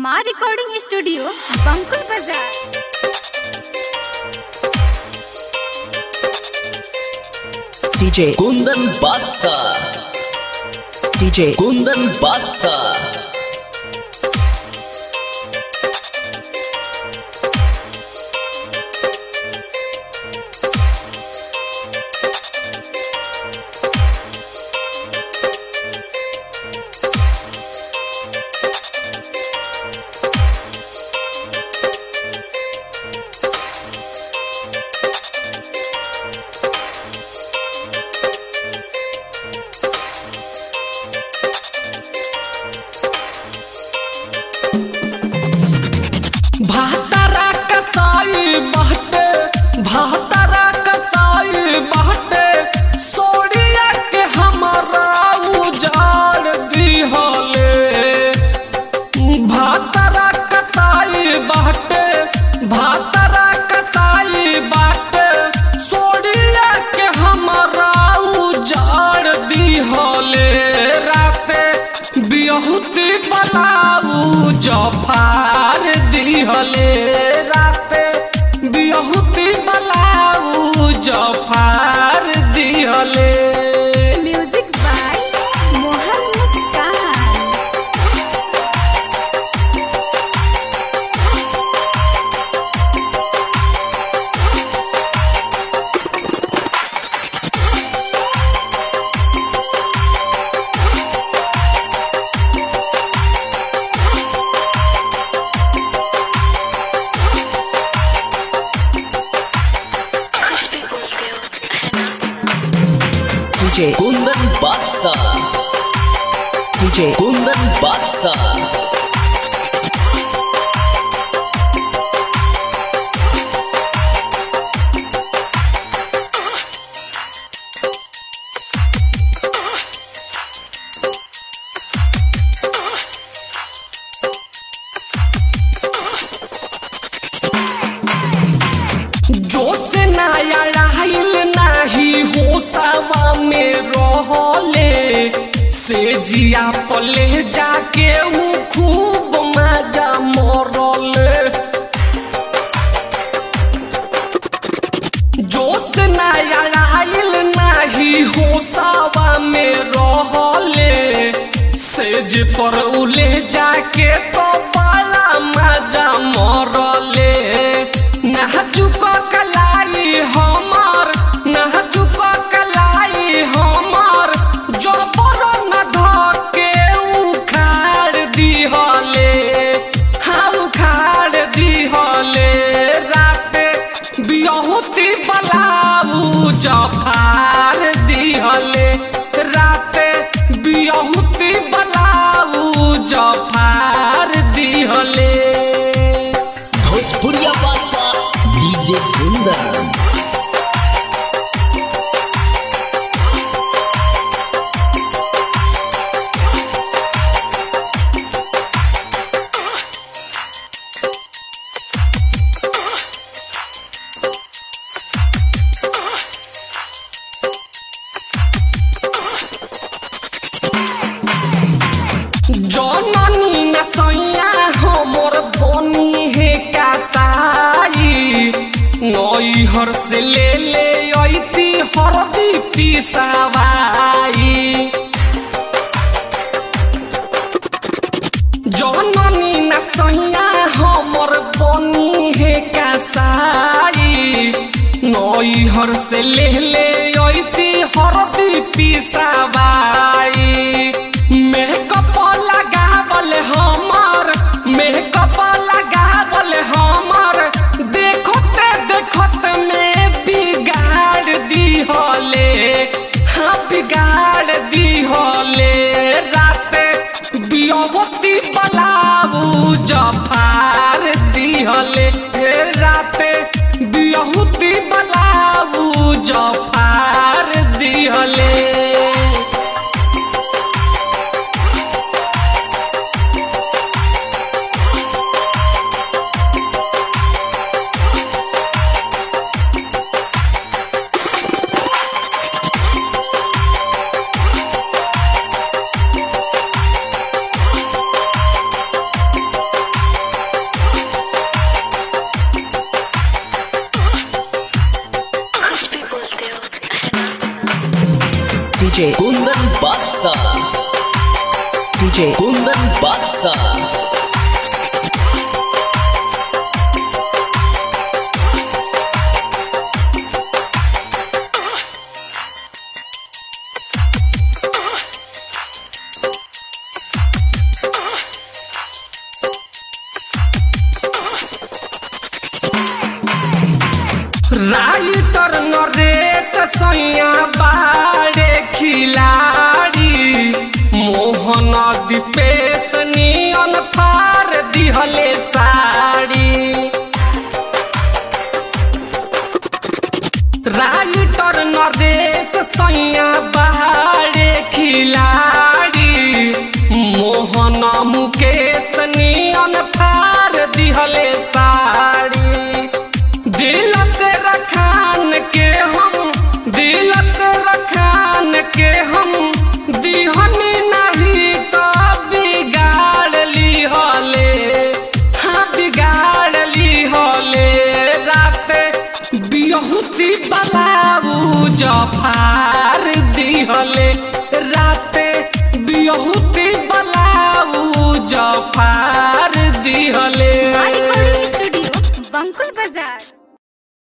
हमार recording studio बंकुल बाजार DJ Kundan Batsa DJ Kundan Batsa भातारा कसाई बहटे भातारा कसाई बहटे सोड़िया के हमारा उजाड़ दिहले भातारा कसाई बहटे भातारा कसाई बाटे सोड़िया के हमारा उजाड़ दिहले राते बिहुती बलाऊ जफार दिहले राते बिहुती बलाऊ जफार दिहले music by Mohan Muskan DJ Kundan Batsa DJ Kundan Batsa जोश नया रहल नाही होसवा में रहले से जिया पले जाके ऊ खूब मजा मरले जोश नया रहल नाही होसवा में रहले सेज पर उले जाके तो बड़ा मजा मरले नाचुक कलाई हमार नाचुक कलाई हमार जबर न धके उखाड़ दिहले हाँ उखाड़ दिहले राते बियहुती बलाऊ जफार दिहले राते बियहुती बलाऊ जफार दिहले Bhojpuriya Batsa DJ Kundan जननी न सैया हमर धनी हे कासाई नैहर से ले ले ऐती हरदी पिसावाई जननी न सैया हमर धनी हे कासाई नैहर से ले ले ऐती हरदी पिसावाई मेकअप लगावल हमर मेकअप लगावल हमर देखते देखते में बिगाड़ दिहले हाँ बिगाड़ दिहले राते बियवती बलाऊ जफार दिहले हे राते बियहुती बलाऊ जफार दिहले DJ Kundan Batsa DJ Kundan Batsa writer Naresh सैया बाड़े खिलाड़ी मोहन दीपेश नियन फार दिहले साड़ी राइटर नरेश सैया बाड़े खिलाड़ी मोहन मुकेश नियन फार दिहले साड़ी दिल से रखान के हम दिल से रखान के हम दिहनी नहीं तो बिगाड़ ली होले हाँ बिगाड़ ली होले रात बिहुती बलाऊ जफा